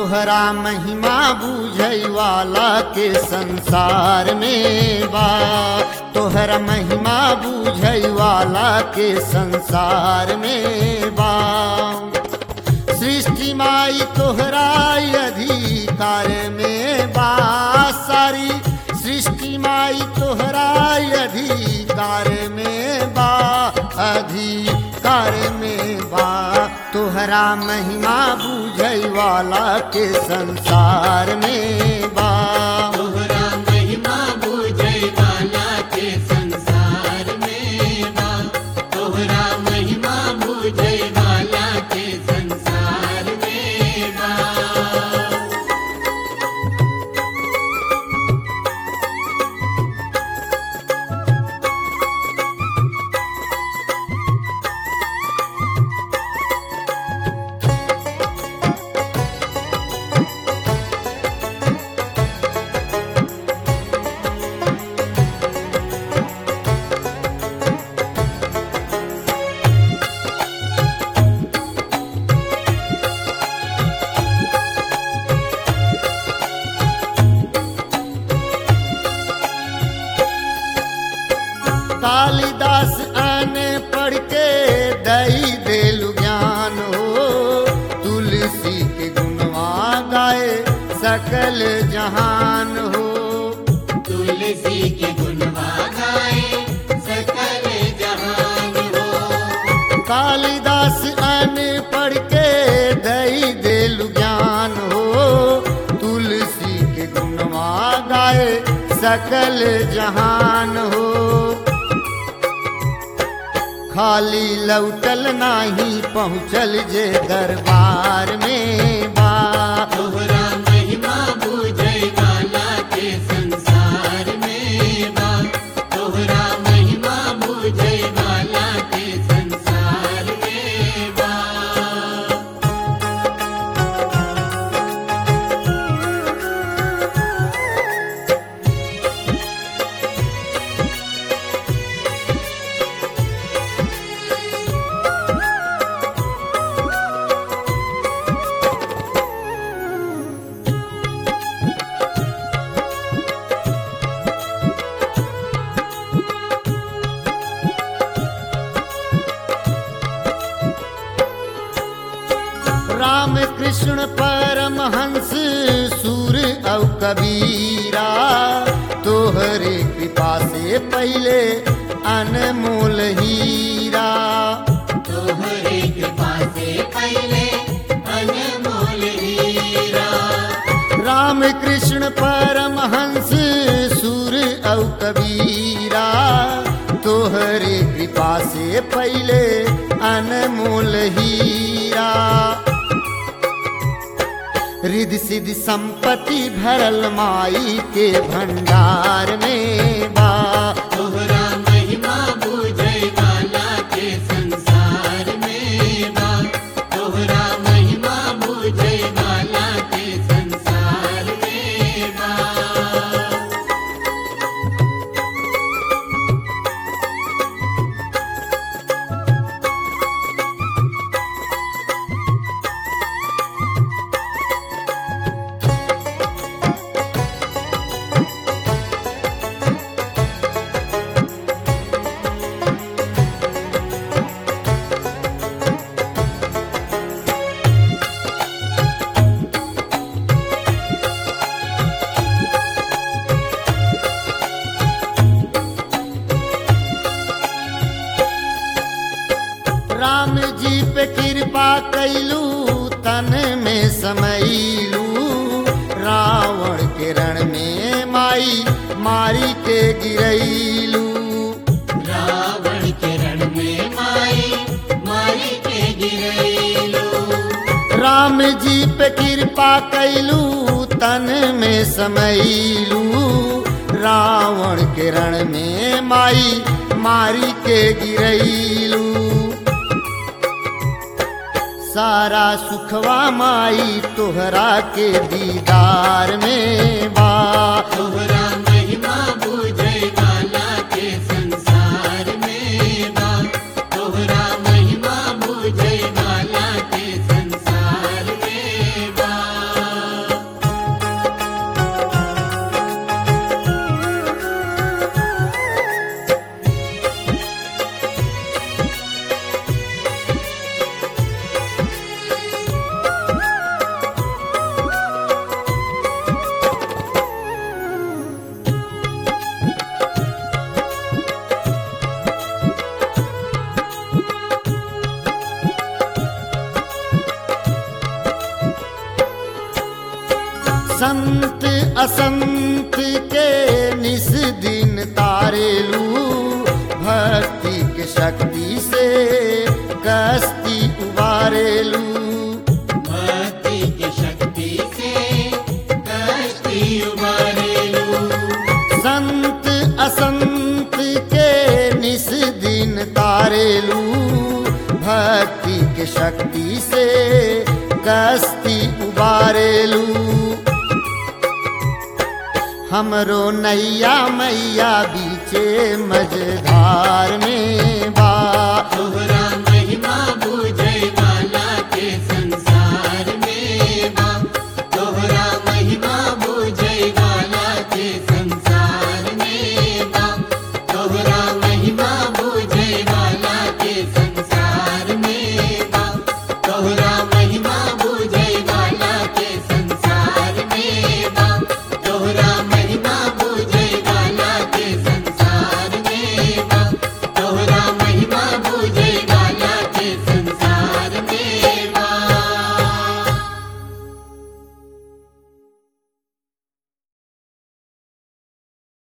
तोहरा महिमा बुझै वाला के संसार में बा तोहरा महिमा बुझै वाला के संसार में बा सृष्टि माई तोहरा अधिकार में बा सारी सृष्टि माई तोहरा अधिकार में बा अधिकार में बा तोहरा महिमा बुझै वाला के संसार में बा तोहरा महिमा बुझै वाला के संसार में बा तोहरा महिमा बुझै वाला के संसार में बा कालिदास आने पढ़ के दई देलु ज्ञान हो तुलसी के गुणवा गाए सकल जहान हो तुलसी के गुणवा गाए सकल जहान हो कालिदास आने पढ़ के दई देलु ज्ञान हो तुलसी के गुणवा गाए सकल जहान हो खाली लौटल नाही पहुँचल जे दरबार में बा तोहरा महिमा बुझै वाला के संसार में बा तोहरा महिमा बुझै वाला के संसार में बा राम कृष्ण परमहंस सूर औ कबीरा तोहरे कृपा से पहले अनमोल हीरा तोहरे कृपा से पहले अनमोल हीरा राम कृष्ण परमहंस सूर औ कबीरा तोहरे कृपा से पहले अनमोल हीरा रिद्धि सिद्धि संपत्ति भरल माई के भंडार में बा तोहरा महिमा बुझै वाला के संसार में बा तोहरा महिमा बुझै वाला के संसार में बा राम जी पे कृपा कैलू तन में समैलू रावण के रण में माई मारी के गिरैलू रावण के रण में माई मारी के गिरैलो राम जी पे कृपा कैलू तन में समैलू रावण के रण में माई मारी के गिरैलू सारा सुखवा माई तोहरा के दीदार में बा तोहरा महिमा बुझै वाला के संसार में बा तोहरा महिमा बुझै वाला के संसार में बा संत असंत के निस दिन तारेलू भक्ति के शक्ति से कस्ती उबारेलू भक्ति की शक्ति से कष्टी उबारेलू संत असंत के निस दिन तारेलू भक्ति के शक्ति से कस्ती उबारेलू हमरो नैया मैया बीचे मझधार में बा